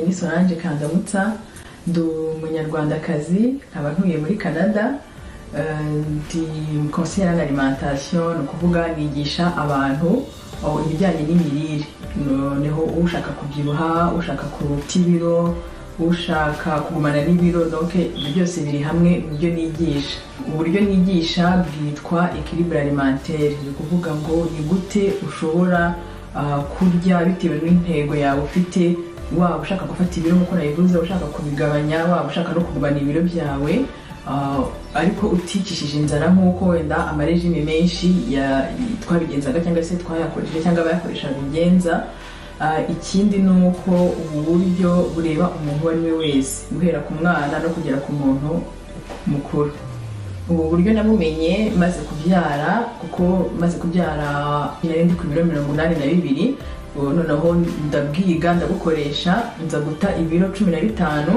ni Solange Kandamutsa ndi umunyarwandakazi nkaba ntuye muri canada ndi konsiyeri na alimantasiyo ni ukuvuga nigisha abantu ibijyanye n'imirire noneho ushaka kubyibuha ushaka kuruta ibiro ushaka kugumana n'ibiro donc ibyo byose biri hamwe mu byo nigisha uburyo nigisha bwitwa equilibre alimentaire ni ukuvuga ngo ni gute ushobora kurya bitewe n'intego yawe ufite waba ushaka gufata ibiro nk'uko nabivuze ushaka kubigabanya waba ushaka no kugabanya ibiro byawe ariko uticishije inzara nk'uko wenda amarejime menshi twabigenzaga cyangwa se twayakoresheje cyangwa abayakoresha bigenza ikindi ni uko ubu buryo bureba umuntu uwo ari we wese guhera ku mwana no kugera ku muntu mukuru ubu buryo nabumenye maze kubyara kuko maze kubyara nari ndi ku biro mirongo inani na bibiri noneho ndabwiga ndabukoresha nza guta ibiro cumi na bitanu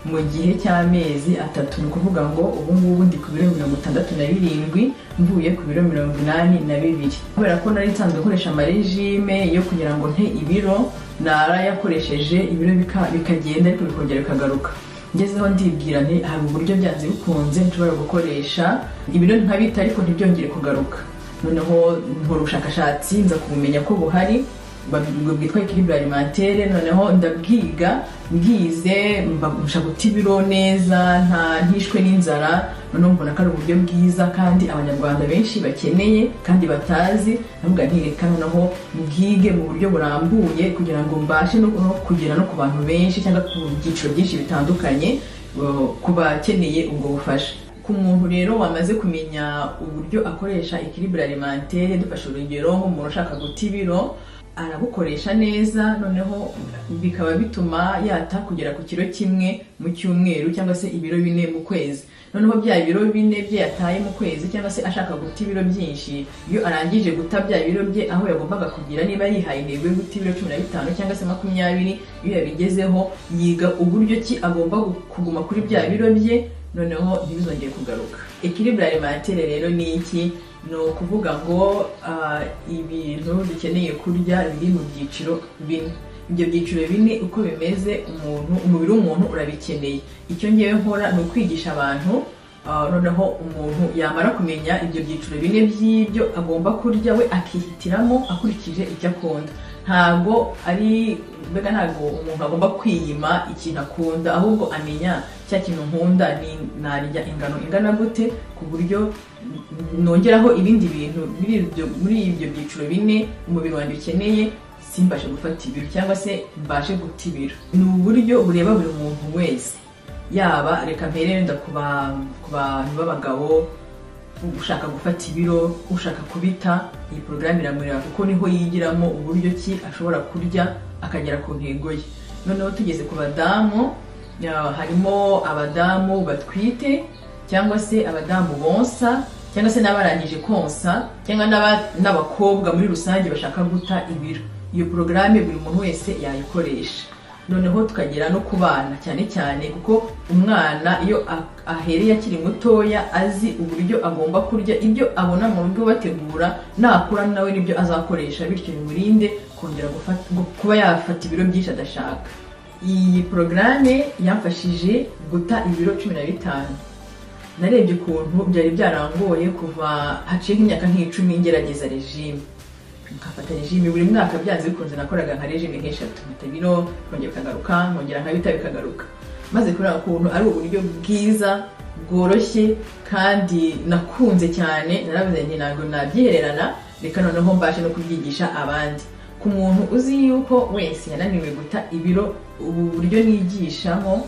mu gihe cy'amezi atatu ni ukuvuga ngo ubu ngubu ndi ku biro mirongo itandatu na birindwi mvuye ku biro mirongo inani na bibiri kubera ko nari nsanzwe akoresha amarejime yo kugira ngo nte ibiro narayakoresheje ibiro bikagenda ariko bikongera bikagaruka ngezeho ndibwira nti hari uburyo byanze bikunze nshobora gukoresha ibiro nkabita ariko ntibyongere kugaruka noneho nkora ubushakashatsi nza kubumenya ko buhari bwitwa equilibre alimentaire noneho ndabwiga bwize mbasha guta ibiro neza nta ntishwe n'inzara noneho mbona ko ari uburyo bwiza kandi abanyarwanda benshi bakeneye kandi batazi nabwo ntireka noneho mbwige mu buryo burambuye kugira ngo mbashe no kugera no ku bantu benshi cyangwa ku byiciro byinshi bitandukanye ku bakeneye ubwo bufasha ku muntu rero wamaze kumenya uburyo akoresha equilibre alimentaire dufashe urugero nk'umuntu ushaka guta ibiro arabukoresha neza noneho bikaba bituma yata kugera ku kiro kimwe mu cyumweru cyangwa se ibiro bine mu kwezi noneho bya biro bine bye yataye mu kwezi cyangwa se ashaka guta ibiro byinshi iyo arangije guta bya biro bye aho yagombaga kugira niba yihaye intego yo guta ibiro cumi na bitanu cyangwa se makumyabiri iyo yabigezeho yiga uburyo ki agomba kuguma kuri bya biro bye noneho ntibizongere kugaruka equilibre alimentaire rero ni iki ni ukuvuga ngo ibintu dukeneye kurya biri mu byiciro bine ibyo byiciro bine uko bimeze umuntu umubiri w'umuntu urabikeneye icyo ngewe nkora ni ukwigisha abantu noneho umuntu yamara kumenya ibyo byiciro bine by'ibyo agomba kurya we akihitiramo akurikije icyo akunda ntabwo ari mbega ntabwo umuntu agomba kwiyima ikintu akunda ahubwo amenya cya kintu nkunda ni narya ingano ingana gute ku buryo nongeraho ibindi bintu muri ibyo byiciro bine umubiri wanjye ukeneye simbashe gufata ibiro cyangwa se mbashe guta ibiro ni uburyo bureba buri muntu wese yaba reka mpere wenda ku bantu b'abagabo ushaka gufata ibiro ushaka kubita iyi porogaramu iramureba kuko niho yigiramo uburyo ki ashobora kurya akagera ku ntego ye noneho tugeze ku badamu harimo abadamu batwite cyangwa se abadamu bonsa cyangwa se n'abarangije konsa cyangwa n'abakobwa muri rusange bashaka guta ibiro iyo porogaramu buri muntu wese yayikoresha noneho tukagera no ku bana cyane cyane kuko umwana iyo ahereye akiri mutoya azi uburyo agomba kurya ibyo abona mu rugo bategura nakura nawe n'ibyo azakoresha bityo bimurinde kongera kuba yafata ibiro byinshi adashaka iyi porogaramu yamfashije guta ibiro cumi na bitanu narebye ukuntu byari byarangoye kuva haciye nk'imyaka nk'icumi ngerageza regime nkafata regime buri mwaka byanze bikunze nakoraga nka regime nk'eshatu nkata bino nkongera bikagaruka nkongera nkabita bikagaruka maze kubera ukuntu ari uburyo bwiza bworoshye kandi nakunze cyane naravuze nti ntabwo nabyihererana reka noneho mbashe no kubyigisha abandi ku muntu uzi yuko wese yananiwe guta ibiro ubu buryo nigishamo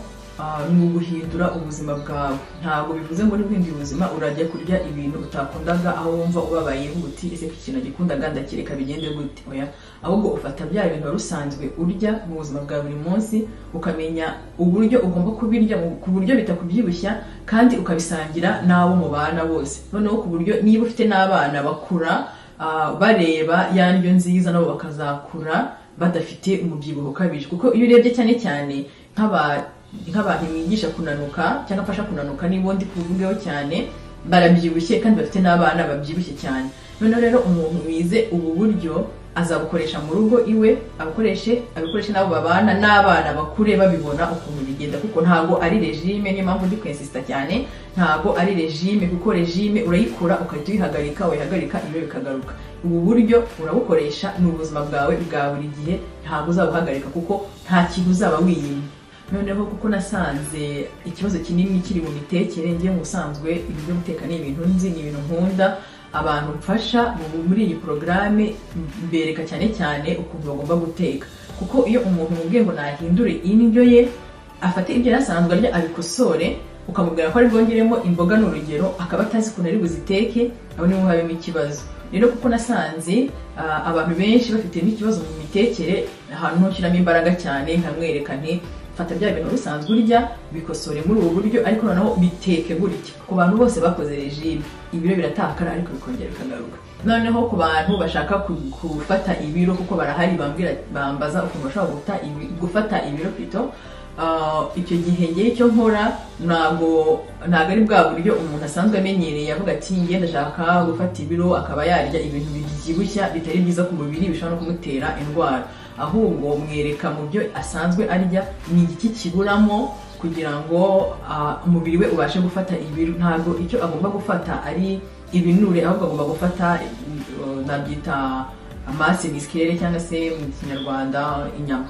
ni uguhindura ubuzima bwawe ntabwo bivuze ngo n'ibindi buzima urajya kurya ibintu utakundaga aho wumva ubabaye uti ese iki kintu gikundaga ndakireka bigende gute oya ahubwo ufata bya bintu rusanzwe urya mu buzima bwa buri munsi ukamenya uburyo ugomba kubirya ku buryo bitakubyibushya kandi ukabisangira n'abo mubana bose noneho ku buryo niba ufite n'abana bakura bareba ya ndyo nziza nabo bakazakura badafite umubyibuho ukabije kuko iyo urebye cyane cyane nk'abantu nk'abantu bigisha kunanuka cyangwa mfasha kunanuka niba ndi kuvugeho cyane barabyibushye kandi bafite n'abana babyibushye cyane noneho rero umuntu wize ubu buryo azabukoresha mu rugo iwe abukoreshe abikoreshe n'abo babana n'abana bakure babibona ukuntu bigenda kuko ntabwo ari regime niyo mpamvu ndi kwensisita cyane ntabwo ari regime kuko regime urayikura ugahita uyihagarika wayihagarika ibiro bikagaruka ubu buryo urabukoresha ni ubuzima bwawe bwa buri gihe ntabwo uzabuhagarika kuko nta kintu uzaba wiyimye noneho kuko nasanze ikibazo kinini kiri mu mitekere ngiye mu busanzwe ibintu byo guteka ni ibintu nzi ni ibintu nkunda abantu mfasha muri iyi porogaramu mbereka cyane cyane ukuntu bagomba guteka kuko iyo umuntu mubwiye ngo nahindure indyo ye afata ibyo yari asanzwe arya abikosore ukamubwira ko ari bwongeremo imboga ni urugero akaba atazi ukuntu ari buziteke aho niho habimo ikibazo rero kuko nasanze abantu benshi bafite n'ikibazo mu mitekere ahantu ntushyiramo imbaraga cyane nkamwereka nti fata bya bintu bisanzwe urya bikosore muri ubu buryo ariko noneho biteke gutya ku bantu bose bakoze regime ibiro biratakara ariko bikongera bikagaruka noneho ku bantu bashaka gufata ibiro kuko barahari bambwira bambaza ukuntu bashobora gufata ibiro pito icyo gihe ngewe icyo nkora ntabwo ntabwo ari bwa buryo umuntu asanzwe amenyereye avuga ati nge ndashaka gufata ibiro akaba yarya ibintu bibyibushya bitari byiza ku mubiri bishobora no kumutera indwara ahubwo mwereka mu byo asanzwe arya ni igiki kiburamo kugira ngo umubiri we ubashe gufata ibiro ntabwo icyo agomba gufata ari ibinure ahubwo agomba gufata nabyita amase bisikere cyangwa se mu kinyarwanda inyama